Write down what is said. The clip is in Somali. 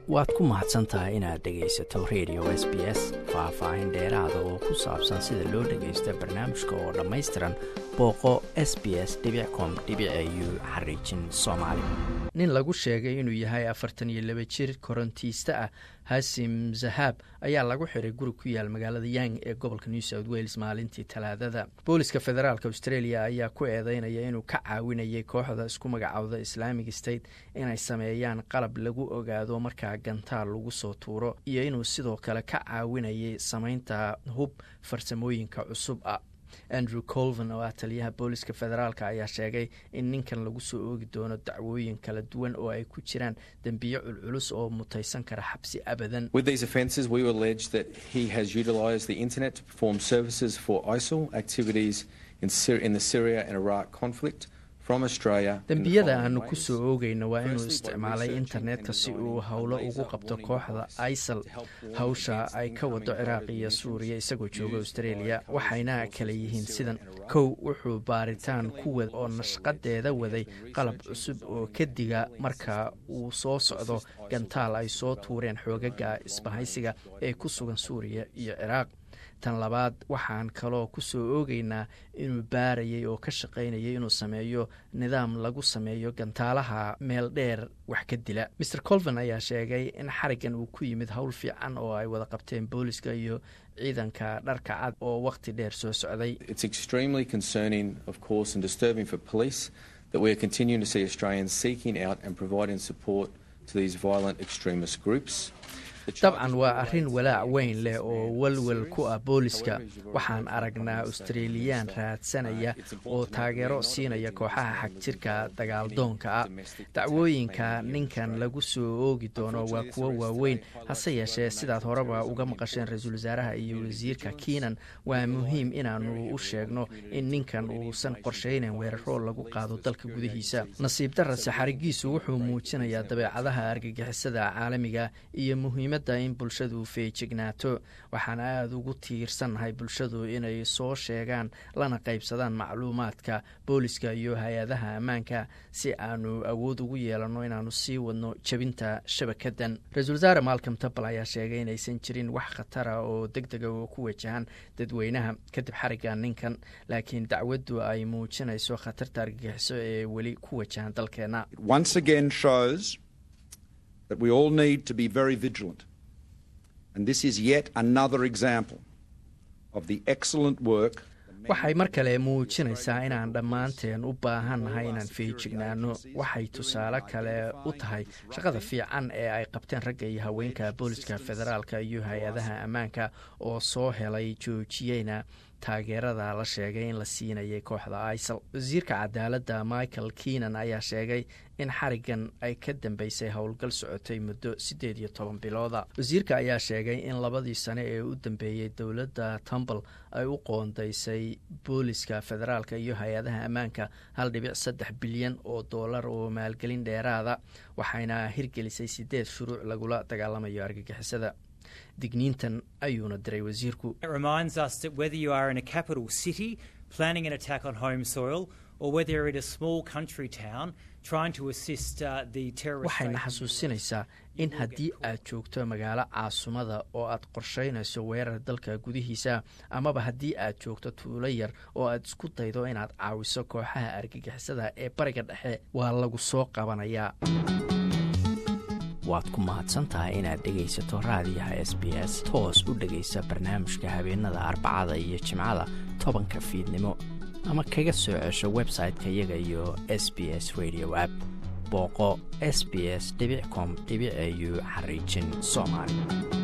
waad ku mahadsan tahay inaad dhegaysato radio s b s faah-faahin dheeraada oo ku saabsan sida loo dhagaysto barnaamijka oo dhammaystiran booqo s b s com u xariijin soomaali nin lagu sheegay inuu yahay afartan iyo laba jir korontiista ah hasim zahaab ayaa lagu xiray guri ku yaal magaalada yang ee gobolka new south wales maalintii talaadada booliska federaalk australia ayaa ku eedeynaya inuu ka caawinayay kooxda isku magacowda islamic state inay sameeyaan qalab lagu ogaado markaa gantaal lagu soo tuuro iyo inuu sidoo kale ka caawinayay samaynta hub farsamooyinka cusub ah andrew colvin oo ah taliyaha booliska federaalk ayaa sheegay in ninkan lagu soo oogi doono dacwooyin kala duwan oo ay ku jiraan dembiyo culculus oo mutaysan kara xabsi abadan dembiyada aanu ku soo oogayno waa inuu isticmaalay internetka si uu howlo ugu qabto kooxda isal hawsha ay ka wado ciraaq iyo suuriya isagoo jooga australia waxayna kala yihiin sidan kow wuxuu baaritaan ku wada oo nashqadeeda waday qalab cusub oo ka diga marka uu soo socdo gantaal ay soo tuureen xoogaga isbahaysiga ee ku sugan suuriya iyo ciraaq tan labaad waxaan kaloo ku soo oogaynaa inuu baarayay oo ka shaqaynayay inuu sameeyo nidaam lagu sameeyo gantaalaha meel dheer wax ka dila maer colvin ayaa sheegay in xarigan uu ku yimid howl fiican oo ay wada qabteen booliska iyo ciidanka dharka cad oo wakhti dheer soo socday dabcan waa arrin walaac weyn leh oo welwel ku ah booliska waxaan aragnaa australiyaan raadsanaya oo taageero siinaya kooxaha xagjirka dagaaldoonka ah dacwooyinka ninkan lagu soo oogi doono waa kuwo waaweyn hase yeeshee sidaad horeba uga maqasheen ra-iisul wasaaraha iyo wasiirka kiinan waa muhiim inaanu u sheegno in ninkan uusan qorshaynayn weeraro lagu qaado dalka gudihiisa nasiib darase xarigiisu wuxuu muujinayaa dabeecadaha argagixisada caalamiga iyo muhiimad in bulshadu feejignaato waxaan aada ugu tiirsannahay bulshadu inay soo sheegaan lana qaybsadaan macluumaadka booliska iyo hay-adaha ammaanka si aanu awood ugu yeelanno inaanu sii wadno jebinta shabakadan ra-isul wasaare malcom tabal ayaa sheegay inaysan jirin wax khatara oo deg dega oo ku wajahan dadweynaha kadib xariga ninkan laakiin dacwaddu ay muujinayso khatarta argagixiso ee weli ku wajahan dalkeenna that we all need to be very vigilant. And this is yet another example of the excellent work waxay mar kale muujinaysaa inaan dhammaanteen u baahannahay inaan feejignaano waxay tusaale kale u tahay shaqada fiican ee ay qabteen ragga iyo haweenka booliska federaalka iyo hay-adaha ammaanka oo soo helay joojiyeyna taageerada la sheegay in la siinayay kooxda isal wasiirka cadaaladda michael keenan ayaa sheegay in xarigan ay ka dambeysay howlgal socotay muddo siddeed iyo toban bilooda wasiirka ayaa sheegay in labadii sane ee u dambeeyey dowladda tumbal ay u qoondaysay booliska federaalka iyo hay-adaha ammaanka hal dhibic saddex bilyan oo dollar oo maalgelin dheeraada waxayna hirgelisay siddeed shuruuc lagula dagaalamayo argagixisada digniintan ayuuna diray wasiirku waxayna xasuusinaysaa in haddii aad joogto magaalo caasumada oo aad qorshaynayso weerar dalka gudihiisa amaba haddii aad joogto tuulo yar oo aad isku daydo inaad caawiso kooxaha argagixisada ee bariga dhexe waa lagu soo qabanayaa waad ku mahadsantahay inaad dhegaysato raadiyaha s b s toos u dhegaysa barnaamijka habeenada arbacada iyo jimcada tobanka fiidnimo ama kaga soo cesho website-ka iyaga iyo s b s radio app booqo s b s com au xariijin soomaali